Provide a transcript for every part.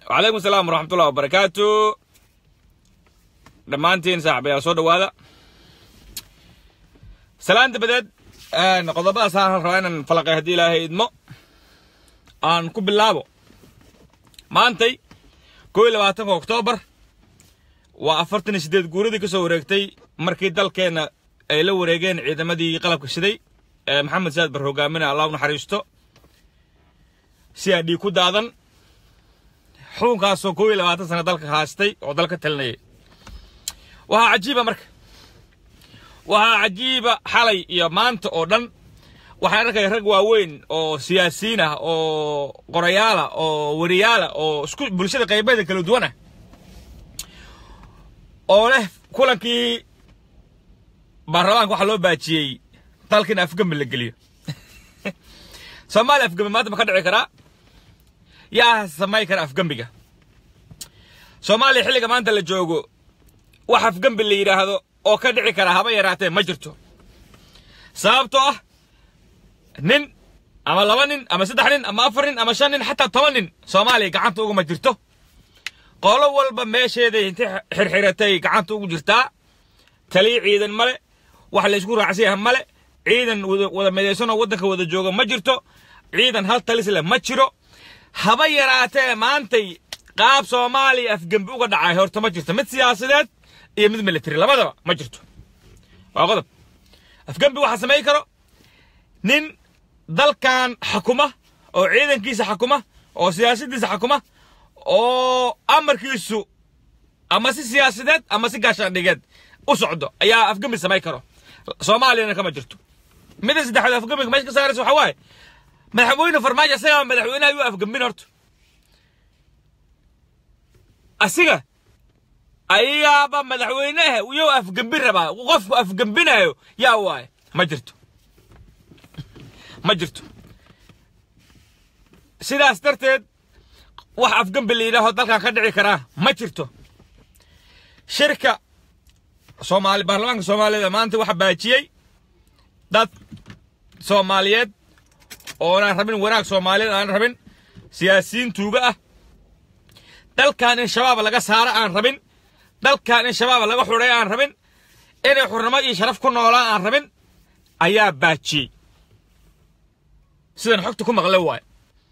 وعليكم السلام ورحمة الله وبركاته dhammaantiin saaxiibayaal soo dhawaada salaanta badeed qodobadaas aan rabaa inaan falaqay haddii ilaahay idmo aan ku bilaabo maantay koo iyo labaatanka oktoobar waa afartan iyo siddeed guuradii ka soo wareegtay markii dalkeenna ay la wareegeen ciidamadii qalabka shiday ee maxamed saad bar hogaaminaya allah u naxariisto si aan dhiig ku daadan xukunkaasoo koo iyo labaatan sano dalka haastay oo dalka talinayay waxaa cajiiba marka waxaa cajiiba xalay iyo maanta oo dhan waxaan arkaya rag waaweyn oo siyaasiyiin ah oo qorayaala oo wariyaala oo isku bulshada qaybaheeda kala duwan ah oo leh kulankii baarlamaanka waxaa loo baajiyey dalka in afgambi la geliyo soomaaliya afgambi maanta ma ka dhici karaa yaa samay kara afgambiga soomaaliya xilliga maanta la joogo wax afgambi la yidhaahdo oo ka dhici kara haba yaraatee ma jirto sababtoo ah nin ama laba nin ama saddex nin ama afar nin ama shan nin xataa toban nin soomaaliya gacanta uguma jirto qolo walba meesheeday inti xirxiratay gacanta ugu jirtaa taliya ciidan male wax laysku raacsan yahay male ciidan wada midaysanoo waddanka wada jooga ma jirto ciidan hal talis leh ma jiro haba yaraatee maantay qaab soomaaliya afgembi uga dhacay horta ma jirto mid siyaasadeed iyo mid military labadaba ma jirto waa qodob afgembi waxaa samayn karo nin dalkan xakuma oo ciidankiisa xakuma oo siyaasaddiisa xakuma oo amarkiisu ama si siyaasadeed ama si gaashaandhigeed u socdo ayaa afgembi samayn karo soomaaliyana kama jirto midda saddexaad afgembiga meesha ka saaraysa waxaa waaye madaxweyne farmaajo isagaa madaxweynaha yuu afgembin horta asiga ayaaba madaxweynaha yuu afgembin rabaa qofku afgembinayo yaa waaye ma jirto ma jirto sidaas darteed wax afgembi la yidhaaho dalkan ka dhici karaa ma jirto shirka soomaali baarlamaanka soomaaliyeed maanta waxa baajiyey dad soomaaliyeed oonaan rabin wanaag soomaaliyeed aan rabin siyaasiyiin tuuga ah dalkan in shabaab laga saaro aan rabin dalkan in shabaab laga xudhay aan rabin inay xurnimo iyo sharaf ku noolaan aan rabin ayaa baajiyey sidan xogta ku maqle waaye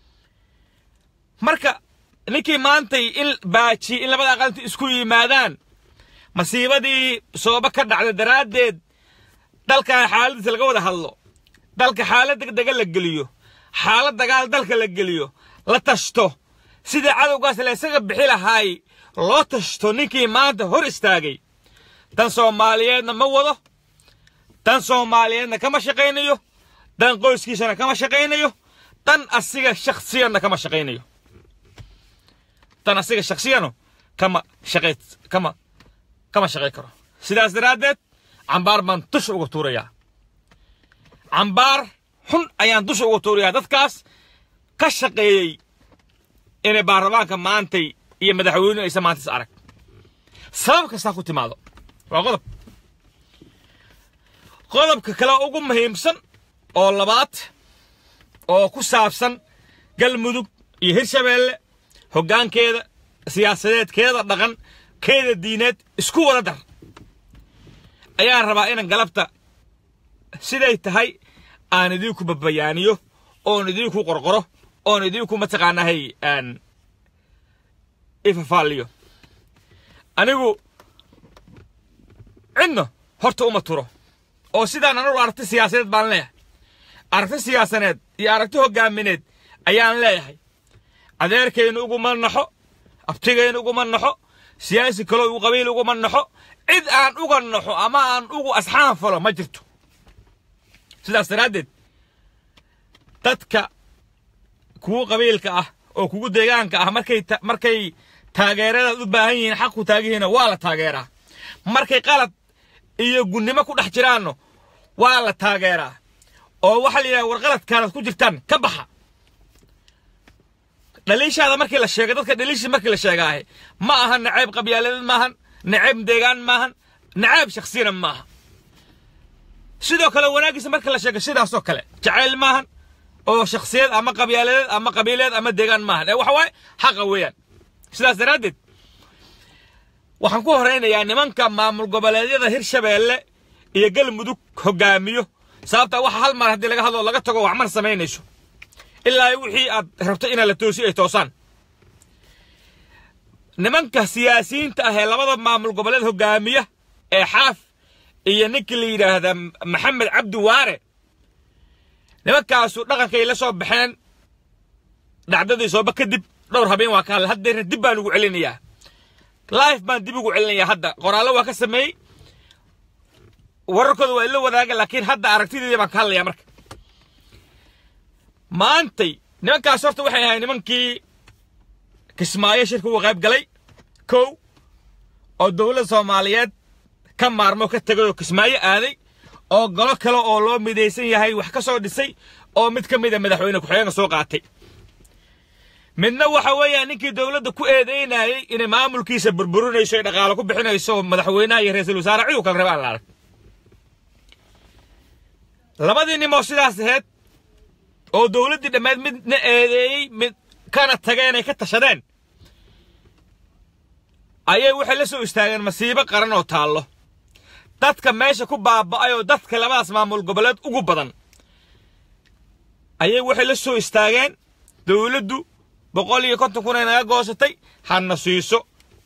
marka ninkii maantay in baajiyey in labada aqalinta isku yimaadaan masiibadii sooba ka dhacda daraaddeed dalkan xaaladiisa laga wada hadlo dalka xaalad degdega la geliyo xaalad dagaal dalka la geliyo la tashto sidii cadowgaas la isaga bixi lahaay loo tashto ninkii maanta hor istaagay tan soomaaliyeedna ma wado tan soomaaliyeedna kama shaqaynayo tan qoyskiisana kama shaqaynayo tan asiga shakhsiyanna kama shaqaynayo tan asiga shakhsiyano kama shaqay kama kama shaqay karo sidaas daraaddeed cambaar baan dusha uga tuurayaa cambaar xun ayaan dusha uga tuurayaa dadkaas ka shaqeeyey inay baarlamaanka maantay iyo madaxweynuhu aysan maantas arag sabab kastaa ku timaado waa qodob qodobka kale ugu muhiimsan oo labaad oo ku saabsan galmudug iyo hirshabeelle hoggaankeeda siyaasadeedkeeda dhaqan keeda diineed isku wada dar ayaan rabaa inaan galabta siday tahay aan idinku babayaaniyo oon idinku qorqoro oon idinku mataqaanahay aan ifafaaliyo anigu cidna horta uma turo oo sidaan anugu aragti siyaasadeed baan leeyahay aragti siyaasaneed iyo aragti hoggaamineed ayaan leeyahay adeerkaynu uguma naxo abtigaynu uguma naxo siyaasi kaloo u qabiil uguma naxo cid aan uga naxo ama aan ugu asxaan falo ma jirto sidaas daraaddeed dadka kugu qabiilka ah oo kugu deegaanka ah markay markay taageeradaad u baahan yihiin xaq ku taagihiina waa la taageeraa markay qalad iyo gunnimo ku dhex jiraanno waa la taageeraa oo waxaa la yidhaha war qaladkaanaad ku jirtaan ka baxa dhaliishaada markii la sheegay dadka dhaliishii markii la sheegaahe ma ahan nacayb qabyaaladeed maahan nacayb deegaan maahan nacayb shaksiyana maaha sidoo kale wanaagiisa marka la sheego sidaasoo kale jacayl maahan oo shaksiyad ama qabyaaladeed ama qabiileed ama deegaan maahan ee waxa waaye xaqa weeyaan sidaas daraaddeed waxaan ku horaynayaa nimanka maamul goboleedyada hirshabeelle iyo galmudug hogaamiyo sababta waxa hal mar haddii laga hadlo laga tago waxmar samaynayso ilaa wixii aad rabto inaad la toosi ay toosaan nimanka siyaasiyiinta ah ee labada maamul goboleed hogaamiya ee xaaf iyo ninkii la yidhaahda maxamed cabdi waare nimankaasu dhaqankay la soo baxeen dhacdadii sooba kadib dhowr habeen waa ka hadlay haddeerna dib baan ugu celinayaa life baan dib ugu celinayaa hadda qoraallo waa ka sameeyey wararkooda waa ila wadaaga laakiin hadda aragtideedii baan ka hadlayaa marka maantay nimankaas horta waxay ahayd nimankii kismaayo shirka uga qayb galay kow oo dowladda soomaaliyeed ka maarmo ka tegay oo kismaayo aaday oo golo kale oo loo midaysan yahay wax ka soo dhisay oo mid ka mida madaxweyne ku-xigeenka soo qaatay midna waxa weeyaan ninkii dowladda ku eedeynayay inay maamulkiisa burburinayso ee dhaqaalo ku bixinayso madaxweynaha iyo ra-iisul wasaare cid u kala rabaan la arag labadii nimoo sidaas ahayd oo dowladdii dhammeed midna eedeeyey mid kana tageen ay ka tashadeen ayay waxay la soo istaageen masiibo qaran oo taallo dadka meesha ku baaba'ay oo dadka labadaas maamul goboleed ugu badan ayay waxay la soo istaageen dowladdu boqol iyo konton kun ay naga goosatay hana siiso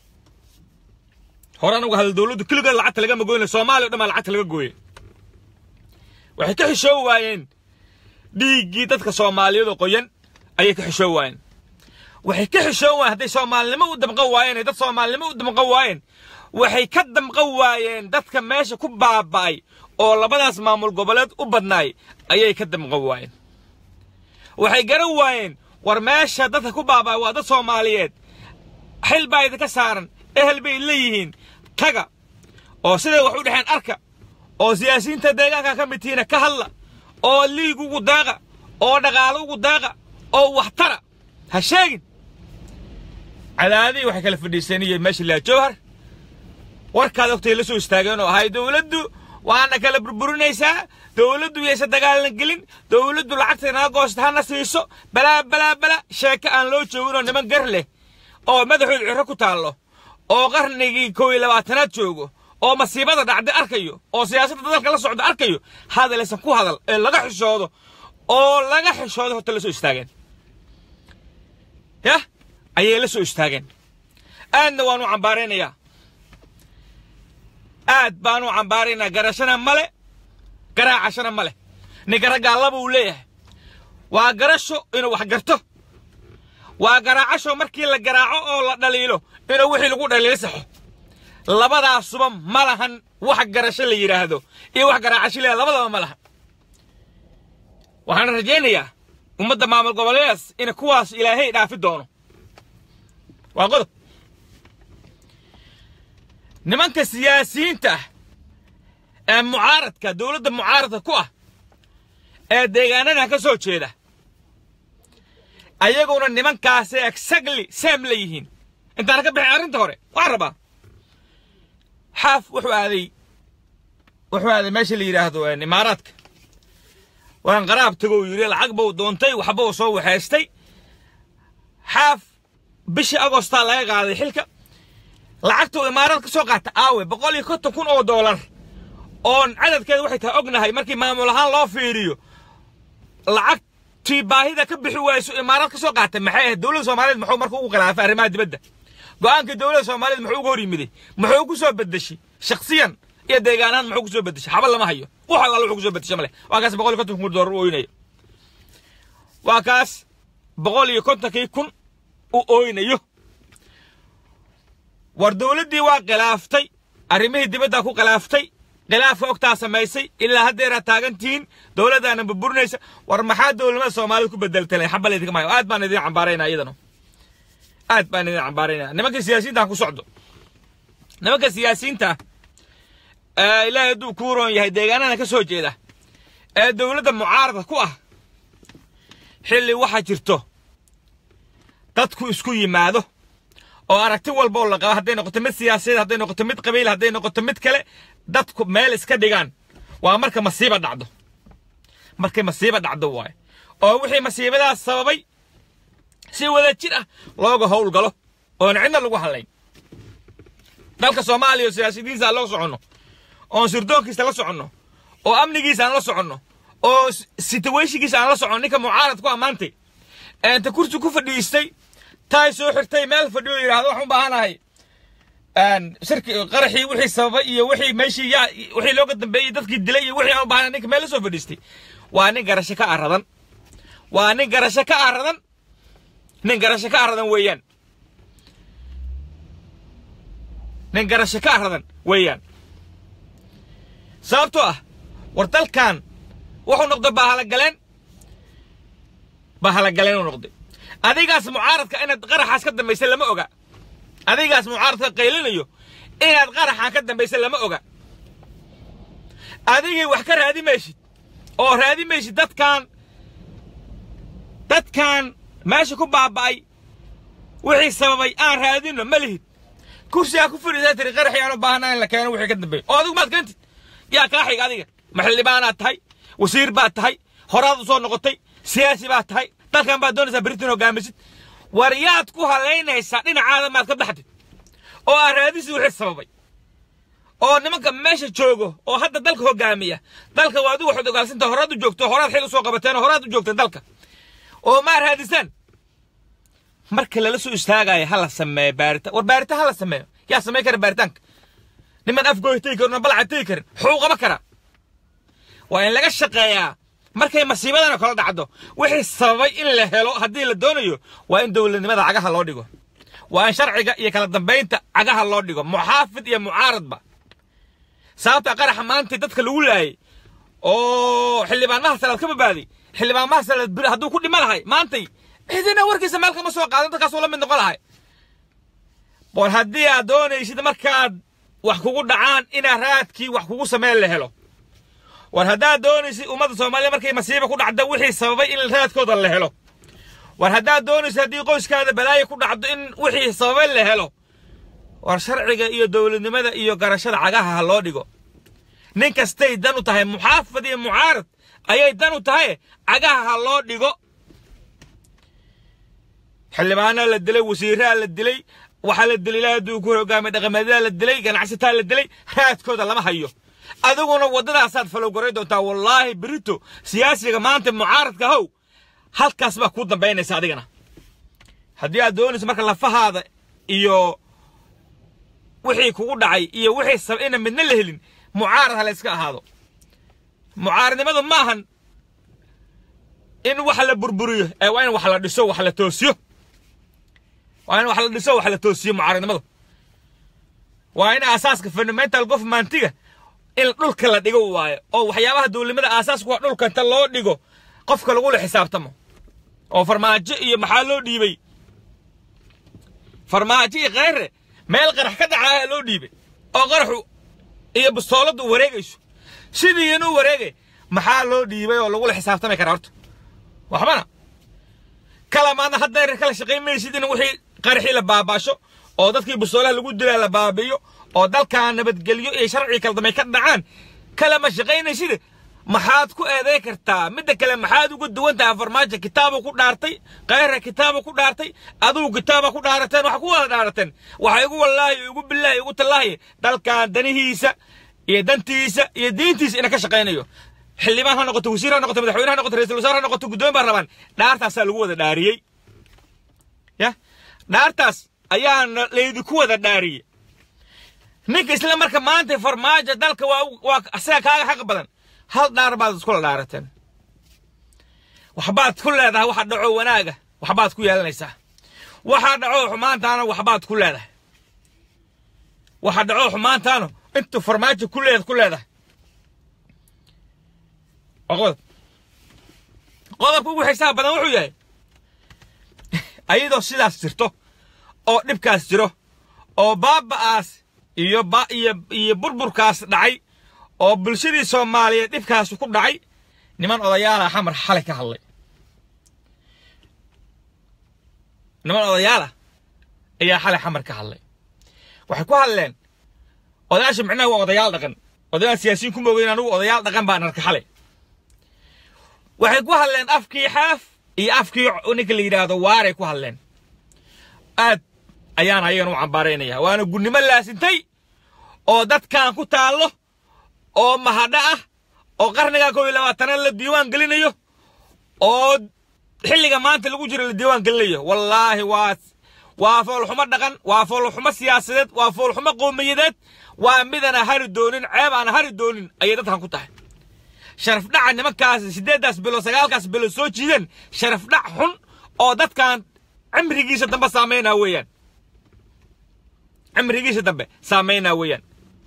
hore anugu hadal dowladdu keligeed lacagta lagama goyna soomaaliya o dhan baa lacagta laga gooyey waxay ka xishoo waayeen dhiiggii dadka soomaaliyadu qoyan ayay ka xishoo waayeen waxay ka xishoon waayeen hadday soomaalinimo u damqan waayeen ay dad soomaalinimo u damqan waayeen waxay ka damqan waayeen dadka meesha ku baaba'ay oo labadaas maamul goboleed u badnaay ayay ka damqan waayeen waxay garan waayeen war meesha dadka ku baaba'ay waa dad soomaaliyeed xil baa idinka saaran ehel bay leeyihiin taga oo siday wax u dhexeen arka oo siyaasiyiinta deegaanka ka mid tihiina ka hadla oo liig ugu daaqa oo dhaqaalo ugu daaqa oo waxtara ha sheegin cadaadihii waxay kala fadhiisanayeen meesha laa jowhar warkaad ogtay la soo istaageen oo ahay dowladdu waana kala burburinaysaa dowladdu yaysa dagaalan gelin dowladdu lacagta naga goosta hana siiso balaa balaa balaa sheeko aan loo joogin oo niman gar leh oo madaxooda ciro ku taallo oo qarnigii kow iyo labaatanaad joogo oo masiibada dhacday arkayo oo siyaasadda dalka la socda arkayo hadalaysan ku hadal ee laga xishoodo oo laga xishoodo horta la soo istaageen yah ayay la soo istaageen aadna waanu cambaaraynayaa aad baanu cambaaraynaa garashana male garaacashana male ninka raggaa laba uu leeyahay waa garasho inuu wax garto waa garaacasho markii la garaaco oo la dhaliilo inuu wixii lagu dhaliilo saxo labadaasuba ma lahan wax garasho la yidhaahdo iyo wax garaacasho la labadaba ma lahan waxaan rajaynayaa ummadda maamul goboleedaas in kuwaas ilaahay dhaafi doono waa qodob nimanka siyaasiyiinta ah ee mucaaradka dowladda mucaaradka ku ah ee deegaanada ka soo jeeda ayaguna nimankaasay exactly same la yihiin intaana ka bixin arrinta hore waxaan rabaa xaaf wuxuu aaday wuxuu aaday meesha la yidhaahdo imaaraadka waan qaraab tagow yidhi lacag buu doontay waxba uu soo waxaystay xaaf bishii agostaa laga qaaday xilka lacagtuu imaaraad ka soo qaata aawe boqol iyo konton kun oo doolar oon cadadkeeda waxay tahay ognahay markii maamul ahaan loo fiiriyo lacagtii baahida ka bixi wayso imaaraad ka soo qaatay maxay ahayd dowladda soomaaliyeed muxuu marka ugu khilaafay arrimaha dibadda go'aankii dowladda soomaaliyeed muxuu uga hor yimiday muxuu ku soo bedeshay shakhsiyan iyo deegaanahan muxuu ku soo bedeshay xaba lama hayo wax allaala wuxuu ku soo bedeshay male waa kaas boqol iyo konton kun doolar u ooynaya waa kaas boqol iyo kontonkii kun u ooynayo war dowladdii waa khilaaftay arrimihii dibaddaa ku khilaaftay khilaafka ogtaa samaysay ilaa haddeeraad taagantihiin dowladdaana burburinaysa war maxaa dowladnimada soomaalida ku bedeltay xabal idinka maayo aad baan idin cambaaraynaa iyadana aad baan idin cambaaraynaa nimanka siyaasiyiinta ku socdo nimanka siyaasiyiinta ee ilaahay hadduu kuu roon yahay deegaanada ka soo jeeda ee dowladda mucaaradka ku ah xilli waxaa jirto dadku isku yimaado oo aragti walba oo la qabo hadday noqoto mid siyaasadeed hadday noqoto mid qabiil hadday noqoto mid kale dadku meel iska dhigaan waa marka masiiba dhacdo markay masiiba dhacdo waaye oo wixii masiibadaas sababay si wada jir ah looga howlgalo oon cidna lagu hadlayn dalka soomaaliya oo siyaasadiinsa aan la soconno oon sirdoonkiisa la soconno oo amnigiisa aan la soconno oo situationkiisa aan la soconno ninka mucaarad ku ammaantay inta kursi ku fadhiistay taay soo xirtay meel fadhiyo yidhaahdo waxaan u baahanahay shirki qaraxii wixii sababay iyo wixii meeshii yaa wixii looga dambeeyey dadkii dilay iyo wixii aan u baahanahay ninka meel la soo fadhiistay waa nin garasho ka aradan waa nin garasho ka aradan nin garasho ka aradan weeyaan nin garasho ka aradan weeyaan sababtoo ah war dalkan wuxuu noqday bahalagaleen bahalagaleen uu noqday adigaas mucaaradka inaad qaraxaas ka dambaysa lama oga adigaas mucaaradka qaylinayo inaad qaraxaan ka dambaysa lama oga adigay wax ka raadi maysid oo raadi maysid dadkan dadkan meesha ku baaba'ay wixii sababay aan raadino ma lihid kursigaa ku fadhiisaa tiri qaraxii aan u baahnaa in la keeno wixii ka dambeeya oo adigu maad keentid yaa kaa xiga adiga maxildhibaanaad tahay wasiir baad tahay horaad u soo noqotay siyaasi baad tahay dalkan baad doonaysaa beritin hogaamisid war yaad ku halaynaysaa dhinacaada maad ka baxdid oo aad raadisi wixii sababay oo nimanka meesha joogo oo hadda dalka hogaamiya dalka waa adigu waxaad ogaalsanta horaad u joogto horaad xil usoo qabateen oo horaad u joogteen dalka oo maa raadisaan marka lala soo istaagayo ha la sameeyo baaritaan war baaritaan ha la sameeyo yaa samey kara baaritaanka niman afgooy tegi karin oo balca tegi karin wuxuu qaba karaa waa in laga shaqeeyaa markay masiibadana kala dhacdo wixii sababay in la helo haddii la doonayo waa in dowladnimada cagaha loo dhigo waa in sharciga iyo kala dambaynta cagaha loo dhigo muxaafid iyo mucaaradba sababta qaraxa maanta dadka lagu laayay oo xildhibaan mahasalaad ka badbaaday xildhibaan mahasalaad bir hadduu ku dhima lahay maantay cidina warkiisa meel kama soo qaadan dadkaasuu la mid noqon lahay war haddii aad doonaysid markaad wax kugu dhacaan inaa raadkii wax kugu sameyn la helo war haddaad doonaysid ummadda soomaaliya markay masiiba ku dhacda wixii sababay in raadkooda la helo war haddaad doonaysid haddii qoyskaada balaayo ku dhacdo in wixii sababay la helo war sharciga iyo dowladnimada iyo garashada cagaha ha loo dhigo nin kastay dan u tahay muxaafad iyo mucaarad ayay dan u tahay cagaha ha loo dhigo xildhibaanaa la dilay wasiiraa la dilay waxaa la dilay ilaa hadduu ku hogaamay dhaqameedaa la dilay ganacsataa la dilay raadkooda lama hayo adiguna waddadaasaad falowgaray doontaa wallaahi berito siyaasiga maanta mucaaradka how halkaas baa kuu dambaynaysa adigana haddii aad doonayso marka lafahaada iyo wixii kugu dhacay iyo wixii sab ina midna la helin mucaarad ha la iska ahaado mucaaradnimadu maahan in wax la burburiyo ee waa in wax la dhiso wax la toosiyo waa in wax la dhiso wax la toosiyo mucaaradnimadu waa in aasaaska fundamental governmentiga in dhulka la dhigo waayo oo waxyaabaha dowladnimada aasaasku waa dhulka inta loo dhigo qofka lagula xisaabtamo oo farmaajo iyo maxaa loo dhiibay farmaajo iyo kheyre meel qarax ka dhacaaya loo dhiibay oo qaraxu iyo bustooladdu wareegayso sidii inuu wareegay maxaa loo dhiibay oo lagula xisaabtami karaa horta waxbana kala maadna haddeer kala shaqayn maysid in wixii qaraxii la baabaasho oo dadkii bustoolaha lagu dilaa la baabiyo oo dalkan nabadgelyo iyo sharci kala damay ka dhacaan kalama shaqaynaysid maxaad ku eeday kartaa midda kale maxaad uga duwan tahay farmaajo kitaabu ku dhaartay khayra kitaabu ku dhaartay adigu kitaaba ku dhaarateen wax ku wada dhaarateen waxa igu wallaahi igu billaahi igu tallaahi dalkan danihiisa iyo dantiisa iyo diintiisa ina ka shaqaynayo xildhibaan ha noqoto wasiir ha noqoto madaxweyne ha noqoto ra-isul wasaar ha noqoto guddoomin baa rabaan dhaartaasaa lagu wada dhaariyey ya dhaartaas ayaa laydinku wada dhaariyey ninka isla marka maanta farmaajo dalka waa waa asaga kaaga xaq badan hal dhaar baad iskula dhaarateen waxbaad ku leedahay waxa dhaco wanaaga waxbaad ku yeelanaysaa waxa dhaco xumaantaana waxbaad ku leedahay waxa dhaco xumaantaana intuu farmaajo ku leed ku leedahay qodob qodobka ugu xisaab badan wuxuu yahay ayadoo sidaas jirto oo dhibkaas jiro oo baaba'aas iyo ba iyo iyo burburkaas dhacay oo bulshadii soomaaliyeed dhibkaas ku dhacay niman odayaala xamar xalay ka hadlay niman odayaala ayaa xalay xamar ka hadlay waxay ku hadleen odayaasha micnaha waa odayaal dhaqan odayaal siyaasiyiin ku moogayn anugu odayaal dhaqan baan arka xalay waxay ku hadleen afkii xaaf iyo afkii ninka la yidhaahdo waaray ku hadleen aad ayaan ayagana u cambaaraynaya waana gunnimo laasintay oo dadkan ku taallo oo mahadho ah oo qarniga kow iyo labaatanaad la diiwaan gelinayo oo xilliga maanta lagu jiro la diiwaan gelinayo wallaahi waa waa foolxumo dhaqan waa foolxumo siyaasadeed waa foolxumo qowmiyadeed waa midana hari doonin ceeb aan hari doonin ayay dadkan ku tahay sharaf dhaca nimankaas siddeeddaas bilo sagaalkaas bilo soo jiideen sharaf dhac xun oo dadkan cimrigiisa dambe saameynaa weeyaan cimrigiisa dambe saameynaa weeyaan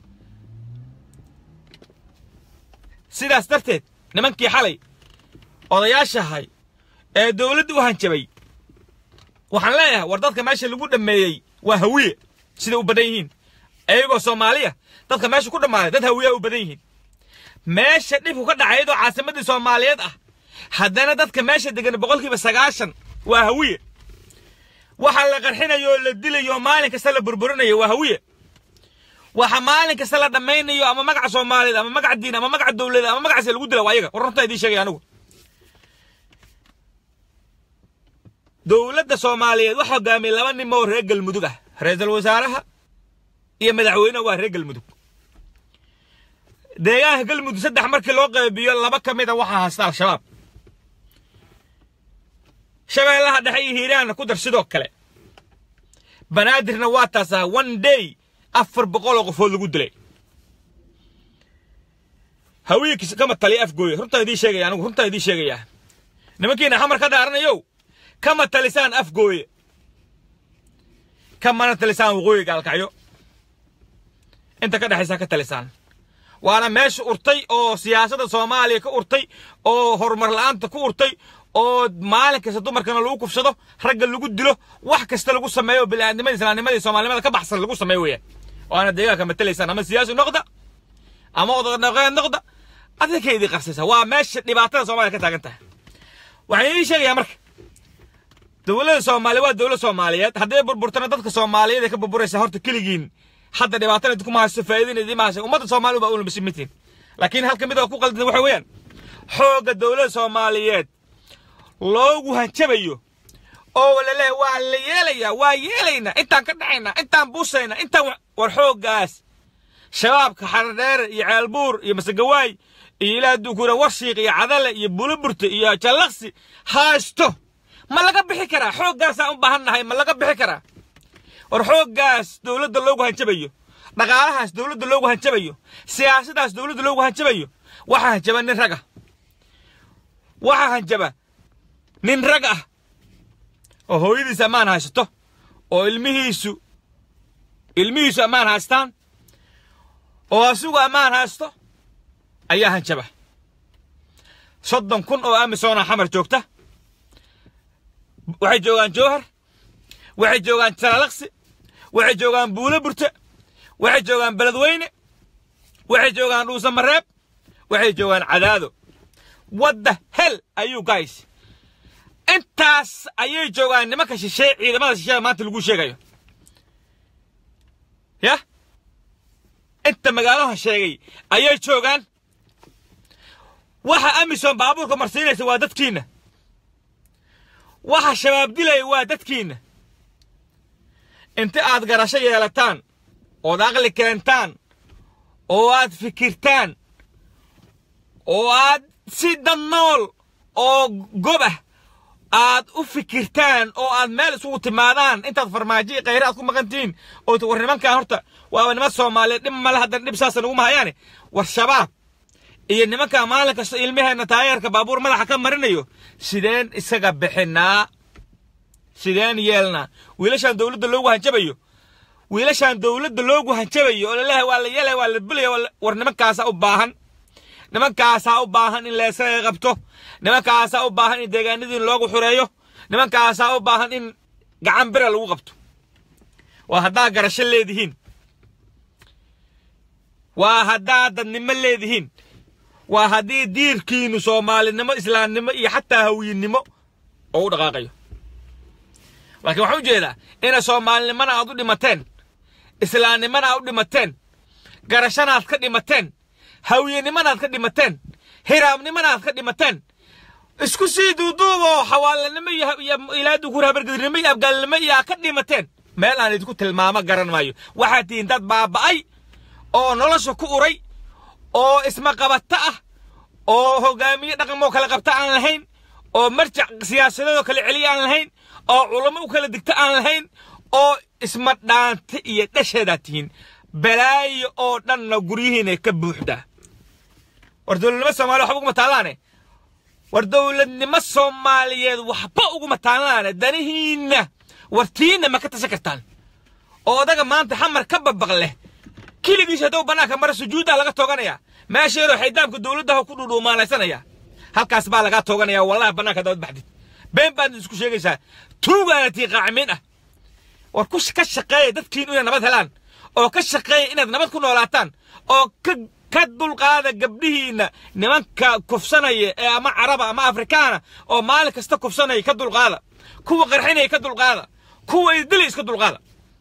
sidaas darteed nimankii xalay odayaashahay ee dowladda u hanjabay waxaan leeyahay war dadka meesha lagu dhammeeyey waa hawiye sida u badan yihiin iyagoo soomaaliya dadka meesha ku dhammaaday dad hawiyaha u badan yihiin meesha dhibku ka dhacay iyadoo caasimaddii soomaaliyeed ah haddana dadka meesha degan boqolkiiba sagaashan waa hawiye waxa la qarxinayo oo la dilayo maalin kasta la burburinayo waa hawiye waxa maalin kasta la dhammaynayo ama magaca soomaaliyeed ama magaca diin ama magaca dowladeed ama magacaas lagu dila waa ayaga war runtaa idiin sheegaya anigu dowladda soomaaliyeed waxa hogaamiyay laba nin oo reer galmudug ah ra-iisul wasaaraha iyo madaxweynaha waa reer galmudug deegaanka galmudug saddex markii loo qaybiyo laba ka mid a waxaa haysta al-shabaab shabeellaha dhexe iyo hiiraanna ku dar sidoo kale banaadirna waa taasaa one day afar boqol oo qofood lagu dilay hawiinkiis kama taliya afgooya runtaa idiin sheegaya anigu runtaa idiin sheegayaa nimankiina xamar ka dhaaranayow kama talisaan afgooye kamana talisaan waqooyi gaalkacyo inta ka dhexaysa ka talisaan waana meesha urtay oo siyaasadda soomaaliya ka urtay oo horumar la'aanta ku urtay oo maalin kasta dumarkana lagu kufsado ragga lagu dilo wax kasta lagu sameeyo bini'aadnimada islaamnimada iyo soomaalinimada ka baxsan lagu sameeyo weeyaan waana deegaanka matalaysaan ama siyaasi noqda ama odaqdhaqeed noqda adinka idin qarsaysa waa meesha dhibaatada soomaaliya ka taagan tahay waxaan idiin sheegayaa marka dowladda soomaaliya waa dowlad soomaaliyeed hadday burburtana dadka soomaaliyeed ay ka burburaysa horta keligiin hadda dhibaatana idinku mahayso faa'iidina idin mahayso ummadda soomaaliya baa una bisimitiin laakiin halka mid oo ku qaldan waxa weeyaan xoogga dowladda soomaaliyeed loogu hanjabayo oo laleeyahay waa la yeelayaa waa yeelaynaa intaan ka dhacaynaa intaan buusaynaa intaan war xooggaas shabaabka xaradheere iyo ceelbuur iyo masegawaay iyo ilaa dukura warshiiq iyo cadale iyo bulaburte iyo jallaqsi haysto ma laga bixi karaa xooggaasaan u baahan nahay ma laga bixi karaa war xooggaas dowladda loogu hanjabayo dhaqaalahaas dowladda loogu hanjabayo siyaasadaas dowladda loogu hanjabayo waxaa hanjaba nin rag ah waxaa hanjaba nin rag ah oo hooyadiis ammaan haysato oo ilmihiisu ilmihiisu ammaan haystaan oo asigu ammaan haysto ayaa hanjaba soddon kun oo amisoona xamar joogta waxay joogaan jowhar waxay joogaan jalaalaqsi waxay joogaan buulo burte waxay joogaan beledweyne waxay joogaan dhuusa mareeb waxay joogaan cadaado wadda hel ayuu guys intaas ayay joogaan nimanka shisheeye ciidamada shisheeye maanta lagu sheegayo yah inta magaalaha sheegay ayay joogaan waxa amisom baabuurka marsiinaysa waa dadkiinna waxa shabaab dilaya waa dadkiinna inta aad garasho yeelataan ood aqli keentaan oo aad fikirtaan oo aad si dad nool oo gob ah aad u fikirtaan oo aad meel isugu timaadaan intaad farmaajo iyo khayre aad ku maqan tihiin oo war nimankan horta waaba niman soomaaliyeed dhib male haddana dhib saasa naguma hayaane war shabaab iyo nimanka maalin kasta ilmaheenna taayeerka baabuur madaxa ka marinayo sideen isaga bixinaa sideen yeelnaa wiilashaan dowladda loogu hanjabayo wiilashaan dowladda loogu hanjabayo oo laleeyahay waa la yeelaya waa la bulaya war nimankaasaa u baahan nimankaasaa u baahan in leesaga qabto nimankaasaa u baahan in deegaanadiin loogu xureeyo nimankaasaa u baahan in gacan bira lagu qabto waa haddaa garasho leedihiin waa haddaa dadnimo leedihiin waa haddii diirkiinu soomaalinimo islaamnimo iyo xataa hawiyinnimo oo u dhaqaaqayo laakiin waxaan u jeedaa ina soomaalinimana aad u dhimateen islaamnimana aad u dhimateen garashana aad ka dhimateen hawiyenimana aad ka dhimateen hiraabnimana aad ka dhimateen isku sii duuduuboo xawaalanimo iyo ilaa dukuur habargedirnimo iyo abgaalnimo iyo aad ka dhimateen meel aan idinku tilmaamo garan maayo waxaad tihiin dad baaba'ay oo nolosha ku uray oo ismaqabato ah oo hogaamiye dhaqamoo kala qabta aan lahayn oo marjac siyaasadeedoo kala celiya aan lahayn oo culamo u kala digta aan lahayn oo isma dhaanta iyo dhasheedaad tihiin balaayo oo dhanna guryihiina ka buuxdaa war dowladnimo soomaaliya waxba uguma taallaane war dowladnimo soomaaliyeed waxba uguma taallaane danihiinna wartiinna ma ka tashan kartaan oo odaga maanta xamar ka babaq leh keligiis hadduu bannaanka mara sujuuddaa laga tooganaya meesha yaroo xaydaamka dowladdaha ku dhudhuumaalaysanaya halkaas baa lagaa tooganaya wallahi bannaanka dabad baxdid been baad isku sheegaysaa tuugaana tii qaacimiin ah war ku ka shaqeeya dadkiin inay nabad helaan oo ka shaqeeya inaad nabad ku noolaataan oo ka ka dulqaada gabdhihiinna nimanka kufsanaya ee ama caraba ama afrikaana oo maalin kasta kufsanaya ka dulqaada kuwa qarxinaya ka dulqaada kuwa idili iska dulqaada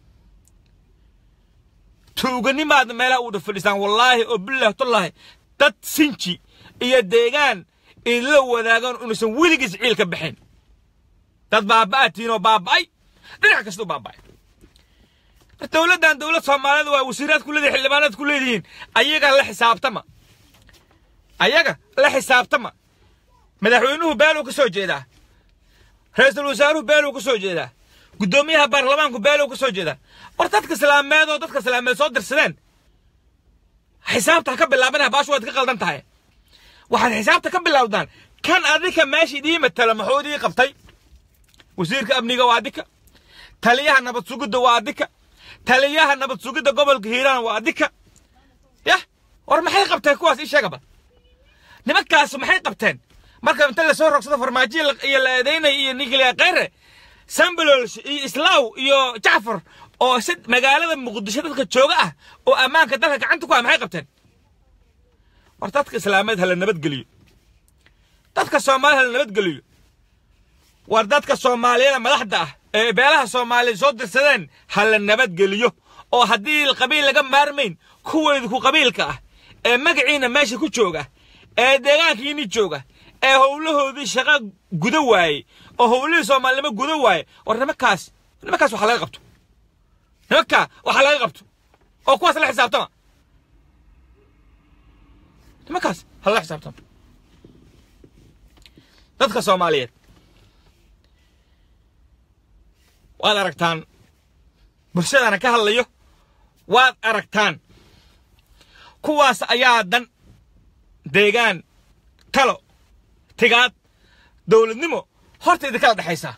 tuuganimaadna meelaha u dhafadhisaan wallaahi oo bilaahi tullaahi dad sinji iyo deegaan idinla wadaagaan unaysan weligiis ciil ka baxayn dad baaba'atiin oo baaba'ay dhinac kasta u baaba'ay dowladdan dowlad soomaaliyeed waa wasiiraad ku leedihin xildhibaanaad ku leedihiin ayaga la xisaabtama ayaga la xisaabtama madaxweynuhu beeluu ka soo jeedaa ra-iisul wasaaruhu beeluu ka soo jeedaa guddoomiyaha baarlamaanku beeluu ka soo jeedaa war dadka islaameed oo dadka islaameed soo dirsadeen xisaabta ha ka bilaabanaya baashu waad ka qaldan tahay waxaad xisaabta ka bilowdaan kan adika meesha idii matala muxuu idii qabtay wasiirka amniga waa adika taliyaha nabad sugidda waa adika taliyaha nabad sugidda gobolka hiiraan waa adika yah war maxay qabteen kuwaas ii sheegaba nimankaas maxay qabteen marka inta lasoo rogsado farmaajo iyo la eedaynaya iyo ninkiliya khayre sambalolsh iyo islaaw iyo jacfar oo si magaalada muqdisho dadka jooga ah oo ammaanka dalka gacanta ku ah maxay qabteen war dadka islaameed hala nabadgeliyo dadka soomaaliyed hala nabadgeliyo war dadka soomaaliyada madaxda ah ee beelaha soomaaliya soo dirsadeen hala nabadgeliyo oo haddii qabiil laga maarmayn kuweedu ku qabiilka ah ee magaciina meesha ku jooga ee deegaankiini jooga ee howlahoodii shaqa guda waaye oo howlihii soomaalinimo guda waaye war nimankaas nimankaas waxa laga qabto nimankaa waxa laga qabto oo kuwaas la xisaabtama nimankaas hala xisaabtama dadka soomaaliyeed waad aragtaan bulshadana ka hadlayo waad aragtaan kuwaas ayaa dan deegaan talo tigaad dowladnimo horta idinkala dhexaysaa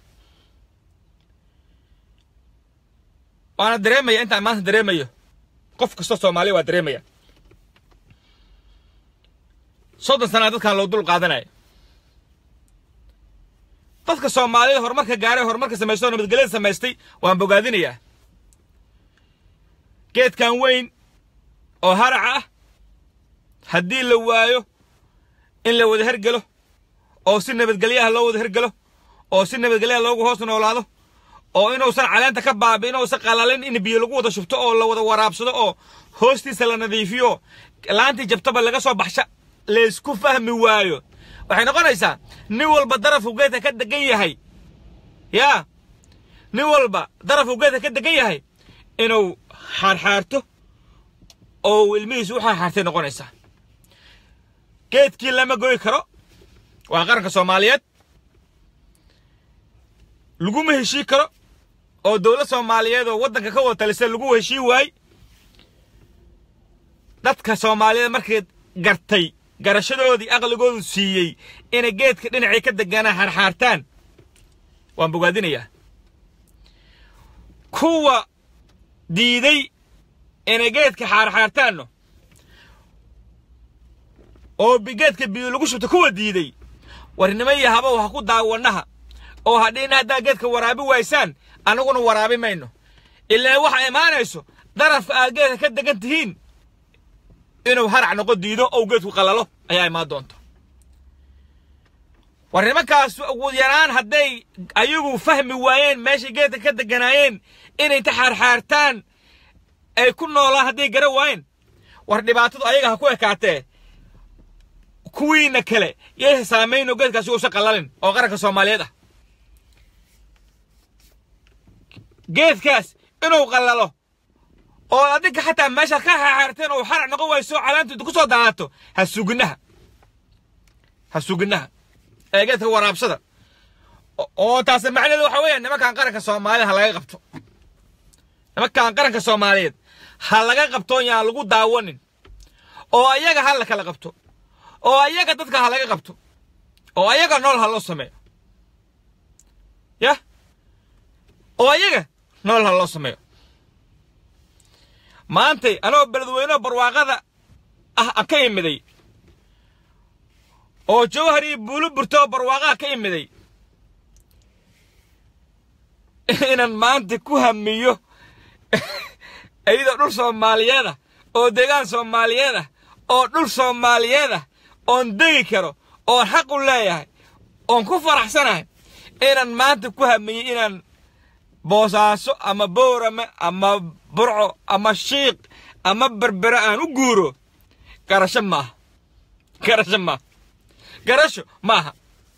waana dareemaya intaan maanta dareemayo qof kastoo soomaaliya waa dareemaya soddon sanaa dadkan loo dul qaadanaya dadka soomaalida horumarka gaaray horumarka samaystay oo nabadgelyada samaystay waan bogaadinayaa geedkan weyn oo haraca ah haddii la waayo in la wada hergelo oo si nabadgelyaha loo wada hergelo oo si nabadgelyaha loogu hoos noolaado oo inuusan caleenta ka baabi inuusan qalalin in biyo lagu wada shubto oo la wada waraabsado oo hoostiisa la nadiifiyo laantii jabtaba laga soo baxsha laysku fahmi waayo waxay noqonaysaa nin walba darafku geedka ka degan yahay yaa nin walba darafku geedka ka degan yahay inuu xaarxaarto oo ilmihiisu u xaarxaartay noqonaysaa geedkii lama goy karo waa qaranka soomaaliyeed laguma heshii karo oo dowlad soomaaliyeed oo waddanka ka wada talisa lagu heshii waay dadka soomaaliyeed markay gartay garashadoodii aqligoodu siiyey inay geedka dhinacii ka deganaa xaarxaartaan waan bogaadinayaa kuwa diiday inay geedka xaarxaartaanno oo geedka biyo lagu shubto kuwa diiday warnimo iyo habow ha ku daawanaha oo hadhiina haddaa geedka waraabi waysaan annaguna waraabi mayno ilaa waxa imaanayso darafka aad geedka ka degan tihiin inuu harac noqo diido ou geedku qalalo ayaa imaan doonta war nimankaas ugu yaraan hadday ayagu fahmi waayeen meeshay geedka ka deganaayeen inay inta xaarxaartaan ay ku noolaan hadday gara waayeen war dhibaatadu ayaga ha ku ekaatee kuwiina kale yay saamayn oo geedkaasi uusan qalalin oo qaranka soomaaliyeed ah geedkaas inuu qallalo oo adinka xataa meeshaad ka xaxaarteen oo xarac noqon wayso calaantu ku soo daadato ha suginaha ha suginaha eegeedka waraabsada oo taasi macnaheedu waxa weeyaan nimankan qaranka soomaaliya ha laga qabto nimankan qaranka soomaaliyeed ha laga qabto yaan lagu daawanin oo ayaga ha la kala qabto oo ayaga dadka ha laga qabto oo ayaga nool ha loo sameeyo yah oo ayaga nool ha loo sameeyo maantay anoo beledweyneho barwaaqada ah aan ka imiday oo jawhar iyo buulo burtoo barwaaqaha ka imiday inaan maanta ku hamiyo iyadoo dhul soomaaliyeed ah oo deegaan soomaaliyeed ah oo dhul soomaaliyeed ah oon degi karo oon xaq u leeyahay oon ku faraxsanahay inaan maanta ku hamiyey inaan boosaaso ama boorame ama burco ama shiiq ama berbere aan u guuro garasho maaha garasho maaha garasho maaha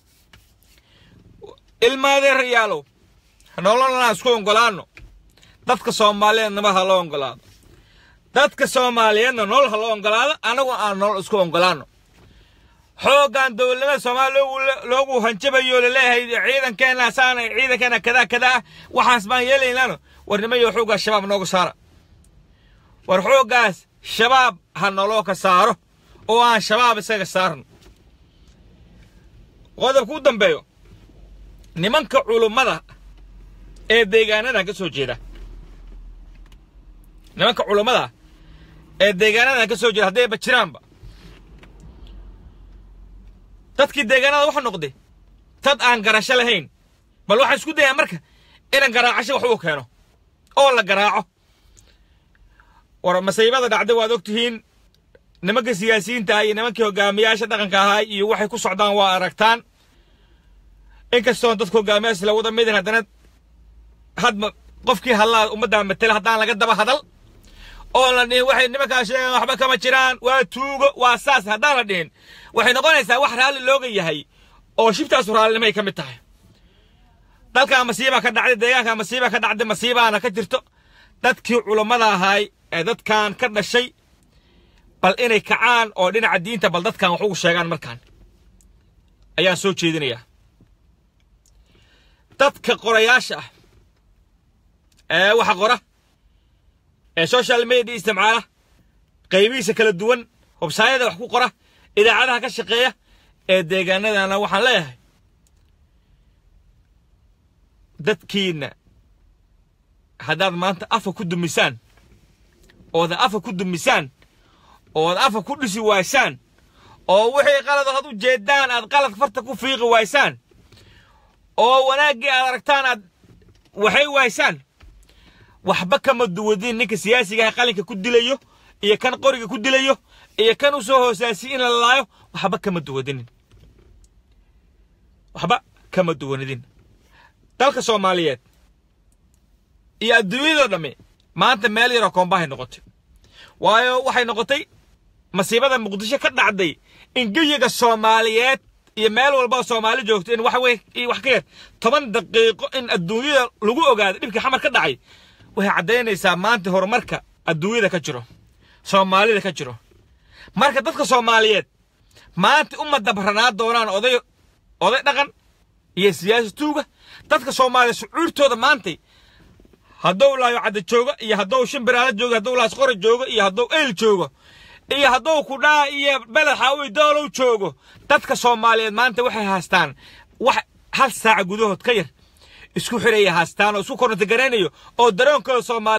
ilmaadeerayaalow nololnaan isku oggolaanno dadka soomaaliyeed nabad ha loo oggolaado dadka soomaaliyeedna nolol ha loo oggolaado annagu aan nolol isku oggolaanno xooggan dowladnimada soomaaliya loogu hanjabayo laleeyahay ciidankeena saana ciidankeena kadaa kadaa waxaas baan yeelaynano war nimayo xooggaas shabaab nooga saara war xooggaas shabaab ha noloo ka saaro oo aan shabaab isaga saarno qodobka u dambeeyo nimanka culummada ee deegaanadan ka soo jeeda nimanka culummada ee deegaanadan ka soo jeeda haddayba jiraanba dadkii deegaanada wuxuu noqday dad aan garasho lahayn bal waxaan isku dayaa marka inaan garaacasho wax uu keeno oo la garaaco war masiibada dhacday waad og tihiin nimanka siyaasiyiinta ah iyo nimankii hogaamiyaasha dhaqanka ahaa iyo waxay ku socdaan waa aragtaan inkastoon dadka hogaamiyaasha la wada midin haddana hadma qofkii hadlaa ummaddaa matela haddaan laga daba hadal oo la dhihin waxay nimankaa sheegaan waxba kama jiraan waa tuugo waa saas haddaan la dhihin waxay noqonaysaa wax raalli looga yahay oo shibtaasu raallinimay ka mid tahay dalkaa masiibaa ka dhacday deegaankaa masiibaa ka dhacday masiibaana ka jirto dadkii culummada ahaay ee dadkan ka dhashay bal inay kacaan oo dhinaca diinta bal dadkan wax ugu sheegaan markaan ayaan soo jeedinayaa dadka qorayaasha ah ee waxa qora ee social media isticmaala qaybihiisa kala duwan websaayada wax ku qora idaacadaha ka shaqeeya ee deegaanadana waxaan leeyahay dadkiinna haddaad maanta afa ku dumisaan ooda afa ku dumisaan ood afa ku dhisi waysaan oo wixii qalad had u jeedaan aad qalad farta ku fiiqi waysaan oo wanaaggii aad aragtaan aad waxay waysaan waxba kama duwadin ninka siyaasigaha qalinka ku dilayo iyo kan qoriga ku dilayo iyo kan u soo hoosaasiy in la laayo waxba kama duwadinin waxba kama duwanidin dalka soomaaliyeed iyo adduunyadoo dhammi maanta meel yaroo koombahay noqotay waayo waxay noqotay masiibada muqdisho ka dhacday in geyiga soomaaliyeed iyo meel walba soomaali joogto in waxa wey wax ka yar toban daqiiqo in adduunyada lagu ogaado dhibkii xamar ka dhacay waxay caddaynaysaa maanta horumarka adduunyada ka jiro soomaalida ka jiro marka dadka soomaaliyeed maanta uma dabranaa doonaan oday oday dhaqan iyo siyaasi tuuga dadka soomaaliya sucuurtooda maantay hadduu laayo cadda joogo iyo hadduu shimbiraala joogo hadduu laasqora joogo iyo hadduu eyl joogo iyo hadduu kudhaa iyo beled xaawi doolow joogo dadka soomaaliyeed maanta waxay haastaan wax hal saaca gudahood ka yar isku xiraya haastaan oo isku korontagaraynayo oo daroonkooda soomaaliya